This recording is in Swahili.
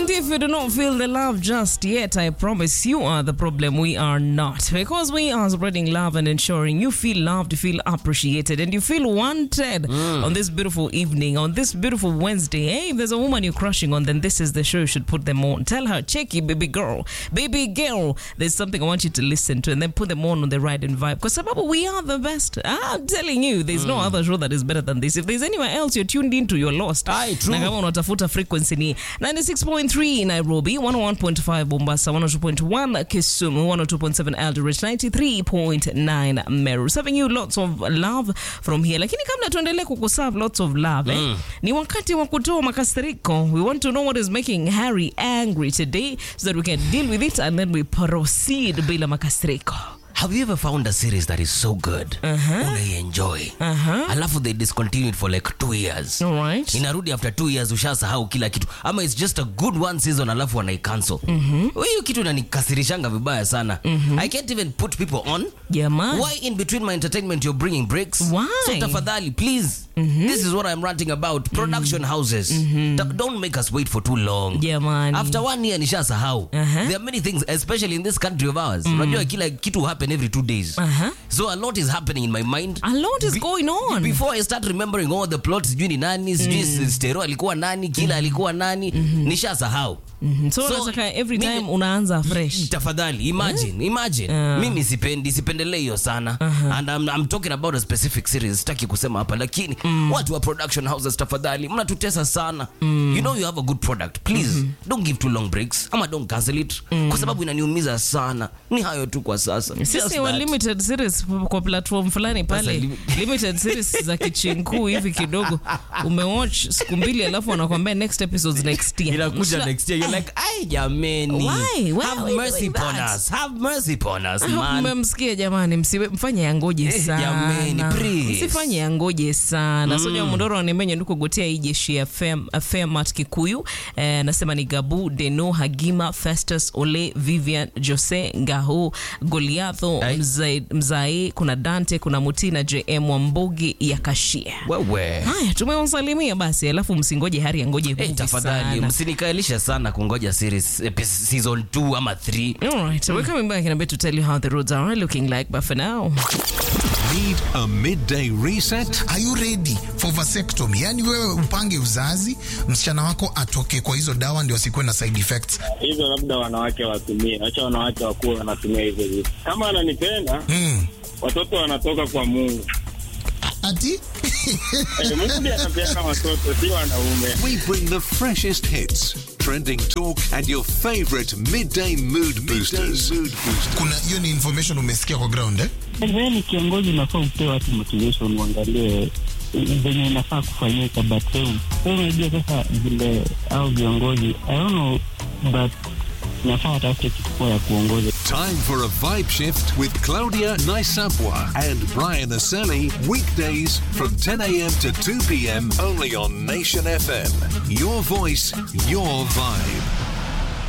And if you do not feel the love just yet, I promise you are the problem. We are not. Because we are spreading love and ensuring you feel loved, you feel appreciated, and you feel wanted on this beautiful evening, on this beautiful Wednesday. Hey, if there's a woman you're crushing on, then this is the show you should put them on. Tell her, checky, baby girl, baby girl, there's something I want you to listen to, and then put them on on the right and vibe. Because sababu we are the best. I'm telling you, there's no other show that is better than this. If there's anywhere else you're tuned into, you're lost. Aye, true. Na kama unatafuta frequency ni 96.3 Nairobi, 101.5 Mombasa, 102.1 Kisumu, 102.7 Eldoret, 93.9 Meru. Serving you lots of love from here. Lakini kabla tuendelee kukuserve lots of love, eh, ni wakati wa kutoa makasiriko. We want to know what is making Harry angry today so that we can deal with it and then we proceed bila makasiriko. Have you ever found a series that is so good unaienjoy alafu they discontinue it for like two years All right. inarudi after two years ushasahau kila kitu ama it's just a good one season alafu wanaicancel hiyo kitu inanikasirishanga vibaya sana i can't even put people on Jamani. why in between my entertainment you're bringing breaks Why? so tafadhali please this is what i'm ranting about production houses Ta- don't make us wait for too long Jamani. after one year nishasahau Uh-huh. there are many things especially in this country of ours unajua kila kitu happen every two days Uh-huh. so a lot is happening in my mind A lot is Be- going on. before i start remembering all the plots sijui ni nani sijui stero alikuwa nani kila alikuwa nani nishasahau Mhm. So, So, unataka every mimi- time unaanza fresh. tafadhali imagine imagine mimi sipendi sipendelee hiyo sana and I'm, I'm talking about a specific series sitaki kusema hapa lakini watu wa production houses tafadhali mnatutesa sana you know you have a good product please don't give too long breaks ama don't cancel it kwa sababu inaniumiza sana ni hayo tu kwa sasa Just sisi wa that. limited series kwa platform fulani pale Sasa lim- limited series za kichinkuu hivi kidogo umewatch siku mbili alafu wanakwambia next episodes next year inakuja Msla- next year you're like ai jameni Why? Why have are we mercy doing upon that? us have mercy upon us I hope man mmemsikia jamani msiwe mfanye yangoje Eh, sana jameni, please. msifanye yangoje sana mm. soja mundoro anemenye ndukugotea hii jeshi ya Fem- femat kikuyu eh, nasema ni gabu deno hagima festus ole vivian jose ngaho goliatho Ai. mzae, mzae kuna dante kuna mutina jm wambogi ya kashia wewe haya tumewasalimia basi alafu msingoje hari yangoje Hey, movie tafadhali sana. msinikaelisha sana kungoja series epi- season 2 ama 3 All right, so we're coming back in a bit to tell you how the roads are looking like, but for now, Need a midday reset? Are you ready for vasectomy? Yani wewe upange uzazi, msichana wako atoke kwa hizo dawa ndio asikuwe na side effects. hizo labda wanawake watumie, wacha wanawake wakuwa wanatumia hizo vitu. Kama ananipenda Mm. watoto wanatoka kwa Mungu. Ati Eh, Mungu ndiye anapeana watoto, si wanaume. We bring the freshest hits, trending talk, and your favorite midday mood boosters. mood boosters. kuna hiyo ni information umesikia kwa ground eh? Wewe ni kiongozi, unafaa upee watu motivation, uangalie venye inafaa kufanyika, but wewe wewe unajua sasa vile au viongozi I don't know, but nafaa watafute kitu poa ya kuongoza. Time for a vibe shift with Claudia Naisapwa and Brian Aseli. Weekdays from 10 a.m. to 2 p.m. only on Nation FM. Your voice, your vibe.